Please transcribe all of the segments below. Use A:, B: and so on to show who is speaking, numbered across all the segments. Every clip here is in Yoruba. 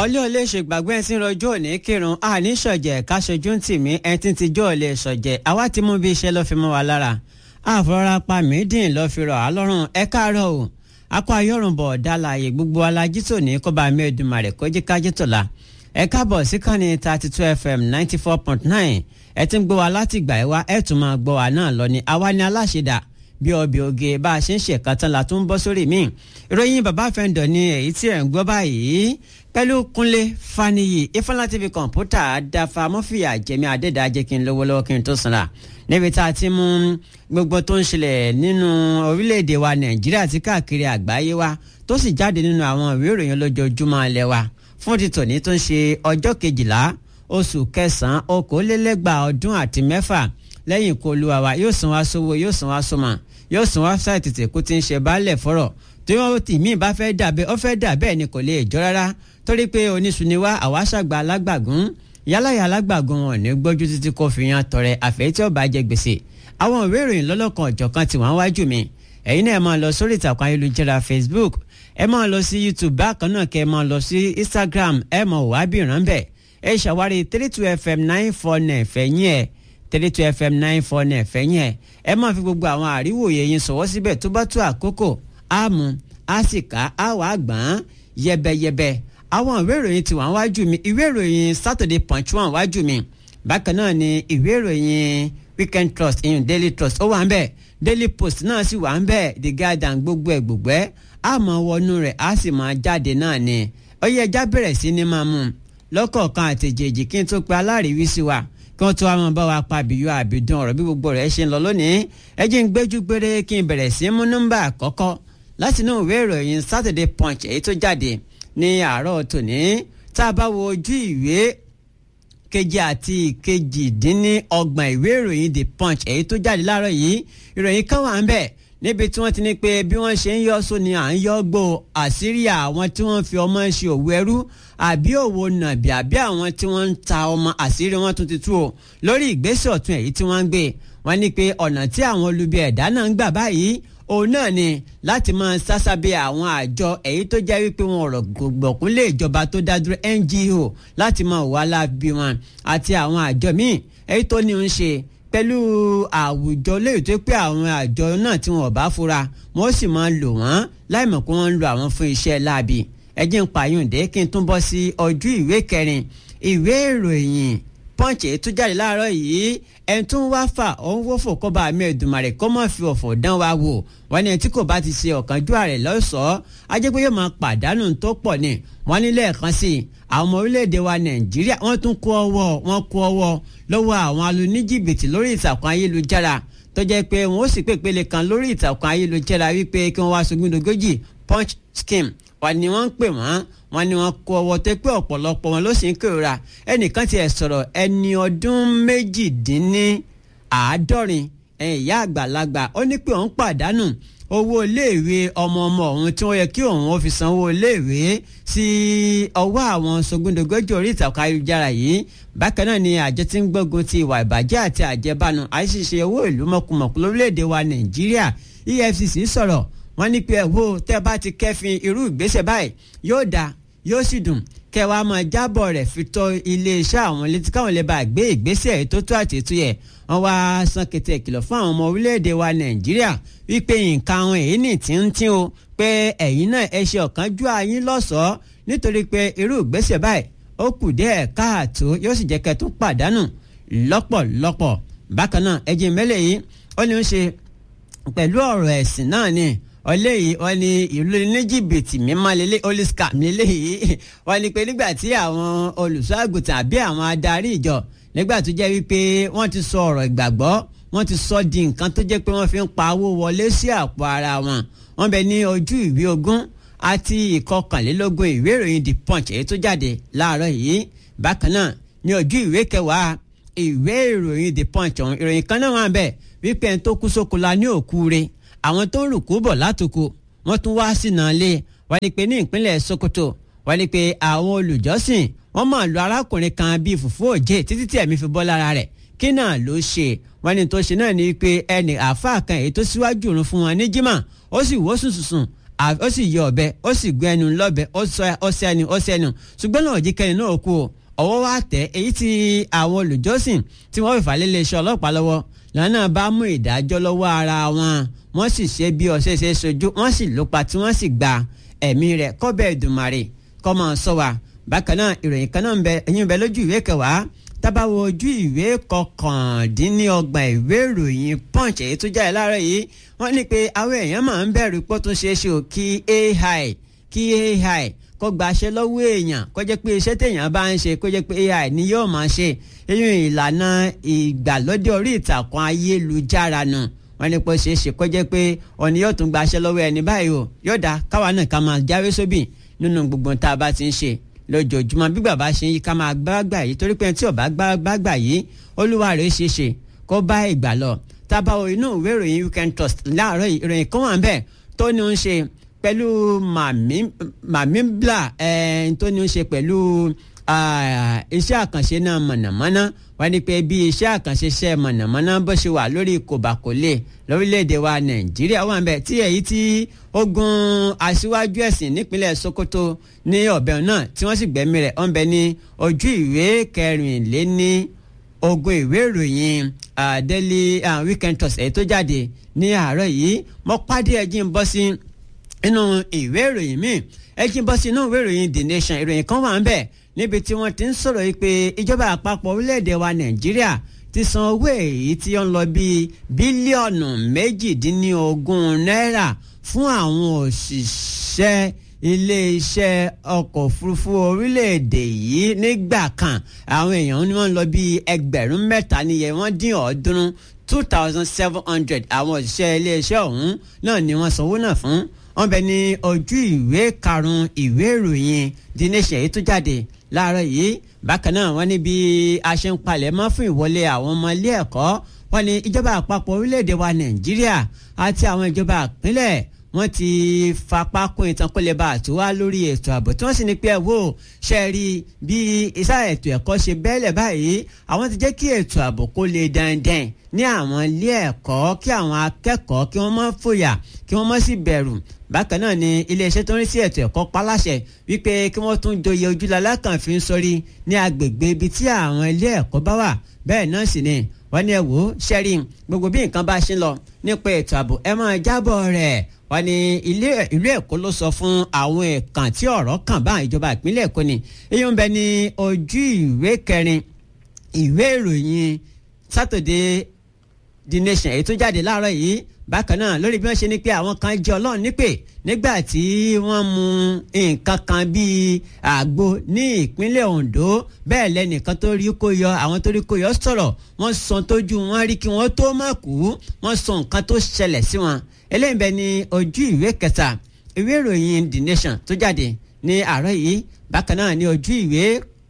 A: ọlẹ́ ò lè ṣègbàgbé ẹtí rọjò òní kírun àní ṣọ̀jẹ̀ káṣojú ń tì mí ẹtí ti jọ́ ò lè ṣọ̀jẹ̀ àwa ti mú bí iṣẹ́ lọ́ fi mọ́ wa lára àfọwọ́rá pa mídìn lọ́ fi rọ̀ á lọ́rùn ẹ káàárọ̀ o akọ ayọ́rùnbọ̀ dálàyé gbogbo alájí tòní kó bá mi Èdùmàrè kó jí kájí tòlá ẹ káàbọ̀ sí kànnì thirty two fm ninety four point nine ẹ ti ń gbọ́ wa láti ìgbà ẹ wá ẹ tún máa gbọ́ wa náà lọ ni àwa ni aláṣẹdà bí ọbẹ̀ oge bá a ṣe ń ṣèkan tán la tún ń bọ́ sórí mi ìròyìn bàbá fẹ́ǹdọ̀ ni èyí tí ẹ̀ ń gbọ́ báyìí pẹ̀lú kúnlé faniyi ifeanyi tv kọ̀ǹpútà dafa mọ́fìyà jẹ́mi adédájẹ́ kí n lówó lọ́wọ́ kí n tó sanra níbi tá a ti mú gbogbo tó ń ṣẹlẹ̀ nínú orílẹ̀-èdè wa nàìjíríà àti káàkiri àgbáyé wa tó sì jáde nínú àwọn ìwé ìròyìn lójoojúmọ́ ilẹ̀ wa fún ti tòní tó ń ṣe ọjọ́ kejìlá oṣù kẹsàn-án okòólélẹ́gbàá ọdún àti mẹ́fà lẹ́yìn ikú olúwa wa yóò san wá sówó yóò san wá sọmọ yóò san wá sáì tètè kó ti ń ṣe baálẹ̀ fọ́rọ̀ tí wọ́n tì mí bá fẹ́ dà bẹ́ẹ̀ ó fẹ́ dà bẹ́ẹ̀ ni kò lè jọ rárá torí pé oníṣuniwá àwa ṣàgbà alágbàgún yálàyà alágbàgún wọn ní gbójú títí kó fi yan tọrẹ àfẹ́ tí ó bá jẹ gbèsè àwọn ìwé ìròyìn lọ́lọ́kan ọ̀jọ̀kan tí wọ́n wájú mi ẹ̀yin náà ẹ máa lọ sórí ìtàkùn ayélujára Facebook ẹ máa lọ sí YouTube bákan náà kẹ́ ẹ máa lọ sí Instagram ẹ máa wá bí ìrànbẹ́ ẹ ṣàwárí three two fm nine four nine fẹ̀yìn ẹ̀ three two fm nine four nine fẹ̀yìn ẹ̀ ẹ máa fi gbogbo àwọn àríwòye yín sọ̀wọ́ síbẹ̀ tó bá tó àkókò á mú á sì ká á wà á gbọ́n yẹbẹyẹbẹ àwọn ìwé ìròyìn tí wọ́n wájú mi ìwé ìròyìn Saturday Punch wọ́n wájú mi bákan náà ni ìwé ìròyìn Weekend Trust ìyún Daily Trust ó wà ń bẹ̀ Daily Post náà sì wà ń bẹ̀ The Guardian gbogbo ẹ̀ gbogbo ẹ̀ á máa wọnú rẹ̀ á sì máa jáde náà ni ó yẹ ẹja bẹ̀rẹ̀ sí ní máa mú un lọ́kọ̀ọ̀kan àtẹ̀jẹ̀jì kí n tó pe aláàríwísí wa kí wọ́n tó wá máa bá wa pa àbíyọ àbídùn ọ̀rọ̀ bí gbogbo rẹ̀ ṣe ń lọ lónìí ẹ jẹ́ ń gbẹ́jú gbére kí n bẹ̀rẹ̀ sí mú nọ́mbà àkọ́kọ́ láti inú ìwé ìròyìn Saturday Punch èyí tó jáde ní àárọ̀ tòní tá a bá wo ojú ìwé kejì àti kejìdínlọ́gbọ̀n ìwé ìròyìn The Punch èyí tó jáde láàárọ̀ yìí ìròyìn kan wà ń bẹ̀ níbi tí wọ́n ti ní pé bí wọ́n ṣe ń yọ sóni à ń yọ gbó àṣírí àwọn tí wọ́n fi ọmọ ṣe òwú ẹrú àbí òwò nàbì àbí àwọn tí wọ́n ń ta ọmọ àṣírí wọn tún ti tú o lórí ìgbésẹ̀ ọ̀tún èyí tí wọ́n ń gbé wọ́n ní pé ọ̀nà tí àwọn olubi ẹ̀dá náà ń gbà báyìí òun náà ni láti máa sásábẹ́ àwọn àjọ èyí tó jẹ́ wípé wọn ọ̀rọ̀ gbọ̀kún lé ìjọba tó dá dúró NGO láti máa wà lábí wọn àti àwọn àjọ míì èyí tó ní ń ṣe pẹ̀lú àwùjọ léyìí tó pé àwọn àjọ náà tí wọn ò bá fura wọn ó sì máa lò wọ́n láì mọ̀ pé wọ́n ń lo àwọn fún iṣẹ́ láabi ẹjẹ́ ń pààyàndé kí n tún bọ́ sí ojú ìwé kẹrin ìwé ìròyìn pọ́ǹchì tó jáde láàárọ̀ yìí ẹni tó ń wá fà ó ń wọ́fò kó bá mi Èdùmàrè kó má fi ọ̀fọ̀ dán wa wò wọ́n ní ẹni tí kò bá ti ṣe ọ̀kánjúwà rẹ̀ lọ́sọ̀ọ́ ajẹ́ pé yóò máa pàdánù tó pọ̀ ni wọ́n ní lẹ́ẹ̀kan sí i àwọn ọmọ orílẹ̀-èdè wa Nàìjíríà wọ́n tún kó ọwọ́ wọn kó ọwọ́ lọ́wọ́ àwọn alóníjìbìtì lórí ìtàkùn ayélujára tó jẹ́ pé wọ́n ó sì pèpele kan lórí ìtàkùn ayélujára wípé kí wọ́n wá sógúndogójì punch scheme wà ní wọ́n ń pè wọ́n wọ́n ní wọ́n kó ọwọ́ tó pé ọ̀pọ̀lọpọ̀ wọn ló sì ń kérora ẹnìkan tiẹ̀ sọ̀rọ̀ ẹni ọdún méjìdínláàádọ́rin ìyá àgbàlagbà ó ní pé òun pàdánù owó iléèwé ọmọ ọmọ òun tí wọ́n yẹ kí òun ó fi sanwó iléèwé sí ọwọ́ àwọn sógúndogójì orí ìtàkùn ayélujára yìí bákan náà ni àjọ tí ń gbógun ti ìwà ìbàjẹ́ àti àjẹbánu àìṣiṣe owó ìlú mọ̀kùmọ̀kù lórílẹ̀‐èdè wa nàìjíríà EFCC sọ̀rọ̀ wọ́n ní pé ẹ̀wọ́ tẹ́ bá ti kẹ́fin irú ìgbésẹ̀ báyìí yóò dáa yóò sì dùn kẹwàá máa jábọ̀ rẹ̀ fi tọ́ iléeṣẹ́ àwọn létí káwọn lè bá gbé ìgbésẹ̀ ètò tó àti ètò yẹ wọ́n wá san kété ìkìlọ̀ fún àwọn ọmọ orílẹ̀-èdè wa nàìjíríà wípé nǹkan àwọn èyí nì tí ń tí o pé ẹ̀yin náà ẹ ṣe ọ̀kánjú ayín lọ́sọ̀ọ́ nítorí pé irú ìgbésẹ̀ báyìí ó kù díẹ̀ káàtó yóò sì jẹ́ kẹ́ tó pàdánù lọ́pọ̀lọpọ̀ bákan náà ẹ̀jẹ̀ mẹ́lẹ̀ yìí ó ní ń ṣe pẹ̀lú ọ̀rọ̀ ẹ̀sìn náà ni ọlẹ́yìí wọ́n ní ìlú ní jìbìtì mímọ́ lélẹ́ oliska lélẹ́yìí wọ́n ní pé nígbà tí àwọn olùṣọ́ àgùntàn àbí àwọn adarí ìjọ nígbà tó jẹ́ wípé wọ́n ti sọ ọ̀rọ̀ ìgbàgbọ́ wọ́n ti sọ di nǹkan tó jẹ́ pé wọ́n fi ń pa owó wọlé sí àpò ara wọn wọ́n bẹ ní ojú ìwé ogún àti ìkọkànlélógún ìwé ìròyìn the punch èyí tó jáde láàárọ̀ yìí bákan náà ní ojú ìwé kẹwàá ìwé ìròyìn the punch ọ̀hún ìròyìn kan náà wà bẹ́ẹ̀ wípé ẹni tó kú sóko la ní òkú rẹ̀ àwọn tó ń rùkú bọ̀ látòkò wọ́n tún wá sínú ilé wọ́n ní pé ní ìpínlẹ̀ Sokoto wọ́n ní pé àwọn olùjọ́sìn wọ́n máa lu arákùnrin kan bíi fùfú òjé títí tí ẹ̀mí fi bọ́ lára rẹ̀ kí náà ló ṣe wọ́n ní tó ṣe náà ni pé ẹnì àáfàá kan èyí tó síwájú òrun fún wọn ní jimá ó sì wó sùnsùnsùn ó sì yọ ọ̀bẹ ó sì gbé ẹnu lọ́bẹ ó sẹ́nu ó sẹ́nu ṣùgbọ́n náà jí kẹ́ni náà kú o ọwọ́ wa tẹ̀ èyí tí àwọn olùjọ́sìn tí wọ́n fìfà lé iléeṣẹ́ ọlọ́pàá lọ́wọ́ lọ́nà bá mú ìdájọ́ lọ́wọ́ ara wọn wọ́n sì ṣe bí ọ̀sẹ̀ ṣe sojú wọ́n sì lópa tí wọ́n sì gba ẹ̀mí rẹ̀ kọ́bẹ̀ Èdùmàrè kọ́ máa sọ wa bákan náà ìròyìn kan náà ń bẹ ẹ̀yìn bẹ lójú ìwé kẹwàá tábàwọ ojú ìwé kọkàndínlọ́gbọ̀n ìwé ìròyìn punch èyí tó jáde láàárọ̀ yìí wọ́n ní pé àwọn èèyàn máa ń bẹ̀rù pé ó tún ṣeé ṣe ò kí ai kí ai kó gbaṣẹ́ lọ́wọ́ èèyàn kó jẹ́ pé iṣẹ́ téèyàn bá ń ṣe kó jẹ́ pé ai ni yóò máa ṣe eyín ìlànà ìgbàlódé orí ìtàkùn ayélujára nù wọ́n ní pé ó ṣeé ṣe kó jẹ́ pé òní yóò tún gbaṣẹ́ lọ́wọ́ ẹni báyìí o yóò dá káwa náà ká máa jáwé sóbì nínú gbogbo tá a bá ti ń ṣe lójoojúmọ́ bí bàbá ṣe yí ká máa gbàgbà yìí torí pé tí ò bá gbàgbà yìí olúwa rẹ̀ ṣe ṣe kó bá ìgbà lọ tábàwọ̀ inú ìwé ìròyìn weekend trust láàárọ̀ ìròyìn kan wà ń bẹ̀ tó ní ń ṣe pẹ̀lú màmí bla tó ní ń ṣe pẹ̀lú iṣẹ́ àkànṣe náà mọ̀nàmọ́ná wọ́n ní pé bí iṣẹ́ àkànṣe iṣẹ́ mọ̀nàmọ́ná bó ṣe wà lórí kòbákòlè lórílẹ̀‐èdè wa nàìjíríà wà ń bẹ̀ tí èyí tí ogun aṣíwájú ẹ̀sìn nípínlẹ̀ sokoto ní ọ̀bẹ náà tí wọ́n sì gbẹ̀mí rẹ̀ ọ̀n bẹ ní ojú ìwé kẹrìnléní ogun ìwé ìròyìn daily weekend trust èyí tó jáde ní àárọ̀ yìí mo pàdé ẹjí ń bọ́ sí inú ìwé ìròyìn míì ẹjí ń bọ́ sí inú ìwé ìròyìn the nation ìròyìn kan wà ń bẹ̀ níbi tí wọ́n ti ń sọ̀rọ̀ yìí pé ìjọba àpapọ̀ orílẹ̀-èdè wa nàìjíríà ti san owó èyí tí ó ń lọ bíi bílíọ̀nù méjìdínlógún náírà fún àwọn òṣìṣẹ́ iléeṣẹ́ ọkọ̀ òfurufú orílẹ̀-èdè yìí nígbà kan àwọn èèyàn ni wọ́n ń lọ bíi ẹgbẹ̀rún mẹ́ta níye wọ́n dín ọ̀ọ́dúnrún two thousand seven hundred àwọn òṣìṣẹ́ iléeṣẹ́ ọ̀hún náà ni wọ́n sanwó náà fún wọ́n bẹ ní ojú ìwé karùn-ún ìwé ìròyìn The Nation èyí tó jáde láàárọ̀ yìí bákan náà wọ́n ní bí a ṣe ń palẹ̀ mọ́ fún ìwọlé àwọn ọmọ ilé ẹ̀kọ́ wọ́n ní ìjọba àpapọ̀ orílẹ̀-èdè wa Nàìjíríà àti àwọn ìjọba ìpínlẹ̀ wọ́n ti fapá kún ìtàn kó lè bá àtúwá lórí ètò ààbò tí wọ́n sì ní pé ẹ wò ṣe rí bí iṣẹ́ ètò ẹ̀kọ́ ṣe bẹ́ẹ̀lẹ̀ báyìí àwọn ti jẹ́ kí ètò ààbò kó lè dandan ní àwọn ilé ẹ̀kọ́ kí àwọn akẹ́kọ̀ọ́ kí wọ́n má fòyà kí wọ́n má sì bẹ̀rù bákan náà ni iléeṣẹ́ tó ń rí sí ètò ẹ̀kọ́ paláṣẹ wípé kí wọ́n tún joyè ojúlọ́lá kan fi ń sọrí ní agbègbè ibi tí àwọn ilé ẹ̀kọ́ bá wà bẹ́ẹ̀ náà sì ni wọ́n ní ẹ wò ó ṣẹ́rí gbogbo bí nǹkan bá ṣe ń lọ nípa ètò ààbò ẹ máa jábọ̀ rẹ̀ wọ́n ní ilé ìlú èkó ló sọ fún àwọn ẹ̀kan tí ọ̀rọ̀ kàn bá ìjọba ìpínlẹ̀ èkó ni èyí ń bẹ ní ojú ìwé kẹrin ìwé ìròyìn Saturday The Nation èyí tó jáde láàárọ̀ yìí bákan náà lórí bí wọ́n ṣe ní pé àwọn kan jẹ́ ọlọ́run nípè nígbà tí wọ́n mu nǹkan kan bíi àgbo ní ìpínlẹ̀ Ondo bẹ́ẹ̀ lẹ́nìkan tó rí kó yọ àwọn tó rí kó yọ sọ̀rọ̀ wọ́n sọ tójú wọn rí kí wọ́n tó má kú wọ́n sọ nǹkan tó ṣẹlẹ̀ sí wọn eléyìí bẹ ní ojú ìwé kẹta ìwé ìròyìn The Nation tó jáde ní àárọ̀ yìí bákan náà ní ojú ìwé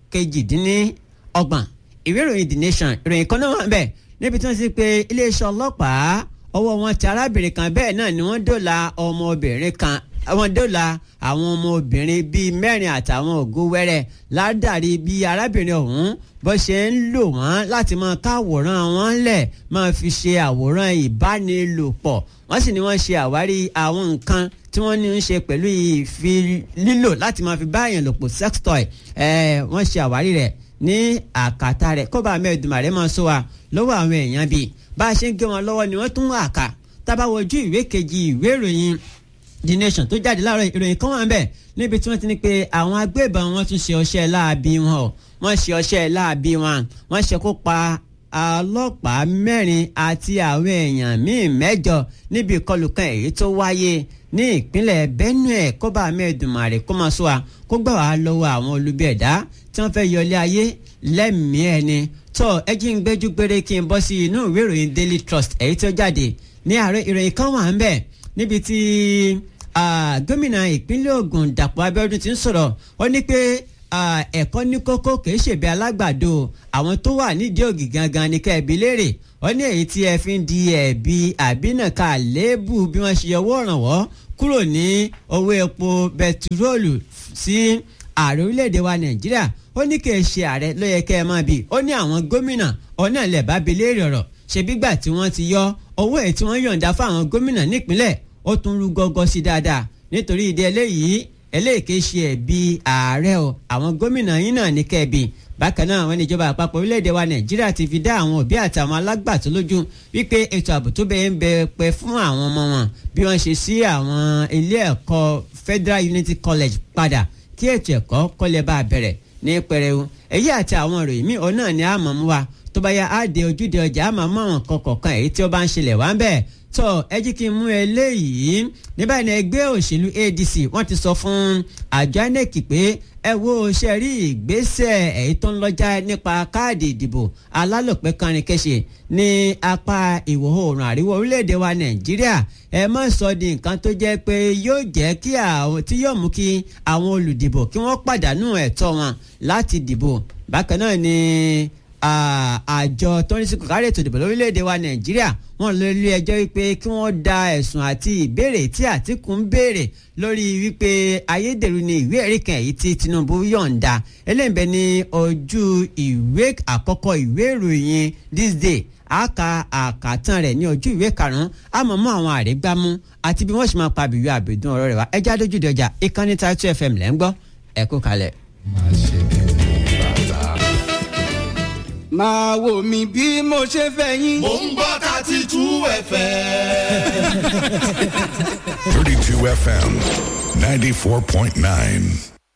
A: kejìdínlọ́gbọ̀n ìwé ìròyìn The Nation ìròyìn kan náà wà bẹ́ẹ̀ níbi tí wọ́n ti pe iléeṣẹ́ ọlọ́pàá ọwọ́ wọn ti arábìnrin kan bẹ́ẹ̀ náà ni wọ́n dóòlà ọmọbìnrin kan wọ́n dóòlà àwọn ọmọbìnrin bíi mẹ́rin àtàwọn ògo wẹ́rẹ́ ládàrí bí arábìnrin ọ̀hún bó ṣe ń lò wọ́n láti máa káwòrán wọn lẹ̀ máa fi ṣe àwòrán ìbánilòpọ̀ wọ́n sì ní wọ́n ṣe àwárí àwọn nǹkan tí wọ́n ní ń ṣe pẹ̀lú ìfi lílò láti máa fi báyàn lòpọ̀ sex toy ẹ̀ wọ́n ṣe àwárí rẹ̀ ní àkàtà rẹ̀ kó bá mẹ́ẹ̀dùnmá rẹ̀ máa sọ wa lọ́wọ́ àwọn èèyàn bíi bá a ṣe ń gé wọn lọ́wọ́ ni wọ́n tún wà ká tábà wojú ìwé kejì ìwé ìròyìn The Nation tó jáde láàárọ̀ ìròyìn kan wà ń bẹ̀ níbi tí wọ́n ti ní pé àwọn agbébọn wọn tún ṣe ọṣẹ́ láabi wọn o wọ́n ṣe ọṣẹ́ láabi wọn wọ́n ṣekú pa ọlọ́pàá mẹ́rin àti àwọn èèyàn míì mẹ́jọ níbi ìkọlù kan èyí tó wáyé ní ìpínlẹ̀ Benue kóbá mẹ́ẹ̀dùnmáre kó máa sọ wa kó gbà wá lọ́wọ́ àwọn olubi ẹ̀dá tí wọ́n fẹ́ yọlé ayé lẹ́mìí ẹni tó ẹ jí ń gbẹ́jú gbére kí n bọ́ sí inú ìwé ìròyìn Daily Trust èyí tó jáde ní àárọ̀ ìròyìn kan wà ń bẹ̀ níbi tí gómìnà ìpínlẹ̀ Ògùn Dàpọ̀ Abíọ́dún ti ń sọ̀rọ̀ ó ní pé ẹ̀kọ́ ní kókó kìí ṣèbí alágbàdo àwọn tó wà nídìí ògì gangan ní kẹ́ẹ̀bí léèrè ó ní èyí tí ẹ fi ń di ẹ̀bi àbínàká lébù bí wọ́n ṣe ọwọ́ ìrànwọ́ kúrò ní owó epo bẹtiróòlù sí ààrẹ orílẹ̀-èdè wa Nàìjíríà ó ní kì í ṣe ààrẹ ló yẹ kẹ́ ẹ máa bì ó ní àwọn gómìnà ọ̀nà ilẹ̀ bá bi léèrè ọ̀rọ̀ ṣebí gbà tí wọ́n ti yọ owó ẹ̀ tí wọ́n yọ̀ǹda fún àwọn gómìnà nípínlẹ̀ ó tún rú gọ́gọ́ sí dáadáa nítorí ìdí eléyìí eléèké ṣe ẹ̀bi ààrẹ o àwọn gómìnà yín náà ní kẹ́ẹ̀bi bákan náà àwọn ìjọba àpapọ̀ orílẹ̀-èdè wa nàìjíríà ti fi dá àwọn òbí àti àwọn alágbàtọ́ lójú wípé ètò ààbò tó bẹ́ẹ̀ ń bẹ pẹ́ fún àwọn ọmọ wọn bí wọ́n ṣe sí àwọn ilé ẹ̀kọ́ federal unity college padà kí ètò ẹ̀kọ́ kọ́lẹ̀ bá bẹ̀rẹ̀ ní pẹrẹu èyí àti àwọn ìròyìn míì òun náà ni a mọ̀ mú wa tó bá yá á de ojúde ọjà á máa mọ àwọn nǹkan kọ̀ọ̀kan èyí tí ó bá ń ṣẹlẹ̀ wá ń bẹ̀ tó ẹ jí kí n mú eléyìí ní báyìí ní ẹgbẹ́ òṣèlú ADC wọ́n ti sọ fún àjọ INEC pé ẹ wo ṣe rí ìgbésẹ̀ èyí tó ń lọ́jà nípa káàdì ìdìbò alálòpẹ́ kanrin kẹ́sẹ̀ ní apá ìwọ̀ oòrùn àríwá orílẹ̀-èdè wa Nàìjíríà ẹ má sọ di nǹkan tó jẹ́ pé yóò jẹ́ kí àwọn tí yóò mú kí àwọn olùdìbò kí wọ́n pàdánù ẹ̀tọ́ wọn láti dìbò bákan náà ni àjọ tó ń sìnkú kárí ètò ìdìbò lórílẹ̀‐èdè wa nàìjíríà wọ́n lọ ilé ẹjọ́ wípé kí wọ́n da ẹ̀sùn àti ìbéèrè tí àtìkù ń béèrè lórí wípé ayédèrú ni ìwé ẹ̀rí kan èyí tí tinubu yọ̀ǹda eléyìnbẹ ní ojú ìwé àkọ́kọ́ ìwé ìròyìn this day àka àkàtàn rẹ̀ ní ojú ìwé karùn-ún àmọ́ mọ́ àwọn àrígbámú àti bí wọ́n ṣe máa pa àbíwí àbẹ̀dùn ọ̀rọ̀ rẹ̀ wá ẹjẹ́ adójúde ọjà ìkànnì Title FM lẹ́ ń gbọ́ ẹ kú kalẹ̀.
B: máa ṣe bí bàbá.
C: máa wò mí bí mo ṣe fẹ́ yín.
D: Mo ń gbọ́ thirty two FM.
E: 32 FM 94.9.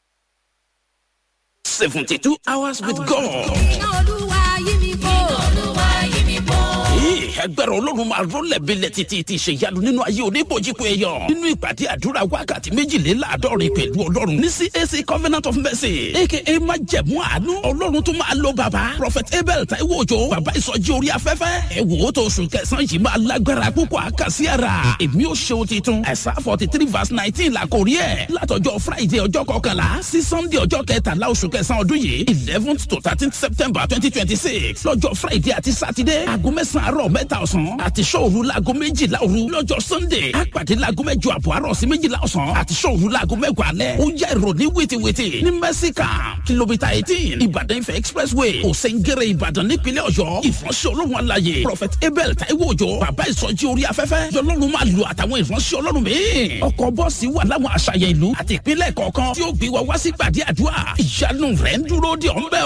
F: 72 hours with God.
G: iná olúwa yí mi bò. iná olúwa yí mi bò.
F: Ee, agbára ọlọ́run máa rọ́lẹ̀ bílẹ̀ títí ti ṣe ìyanu nínú ayé oníbòjìpọ̀ ẹ̀yọ̀ nínú ìpàdé àdúrà wákàtí méjìléláàádọ́rin pẹ̀lú ọlọ́run ní CAC Covenant of Mercy aka májẹ̀mú àánú ọlọ́run tó máa lo bàbá Prophet Abel Taiwo Òjó bàbá ìsọjí orí afẹ́fẹ́ ẹ wò ó tó oṣù kẹsàn-án yìí máa lágbára púpọ̀ àkàsí ara èmi ò ṣe ohun titun ẹ̀sà forty three verse nineteen la kò rí ẹ̀ látọjọ́ Friday ọjọ́ kọkànlá sí Sunday ọjọ́ kẹtàlá oṣù kẹsàn-án ọdún yìí eleventh to thirteenth September twenty twenty six lọ́jọ́ Friday àti Saturday aago mẹ́sàn-án àárọ̀ mẹ́ta ọ̀sán àti sọ́ọ̀rù laago méjìlá òru lọ́jọ́ Sunday àpàdé laago mẹ́jọ àbọ̀ àárọ̀ sí méjìlá ọ̀sán àti sọ́ọ̀rù laago mẹ́wàá alẹ́ ó yá ìrọ̀lẹ́ wètèwètè ní mẹ́síkà kìlómítà eighteen Ìbàdàn Ifẹ̀ expressway òsèǹgẹ̀rẹ̀ Ìbàdàn nípínlẹ̀ Ọ̀yọ́ ìfọ̀nsẹ̀ olóhùn alayè Prophet Abel Taiwo Òjó bàbá ìsọjí orí afẹ́fẹ́ lọ́lọ́run máa lo àtàwọn ìfọ̀nsẹ̀ ọlọ́run míì ọkọ̀ bọ́ọ̀sì wà láwọn àṣàyàn ìlú àti ìpínlẹ̀ kọ̀ọ̀kan tí ó gbé wa wá sí gbàdí àdúrà ìyanu rẹ̀ ń dúró de ọ̀ ń bẹ̀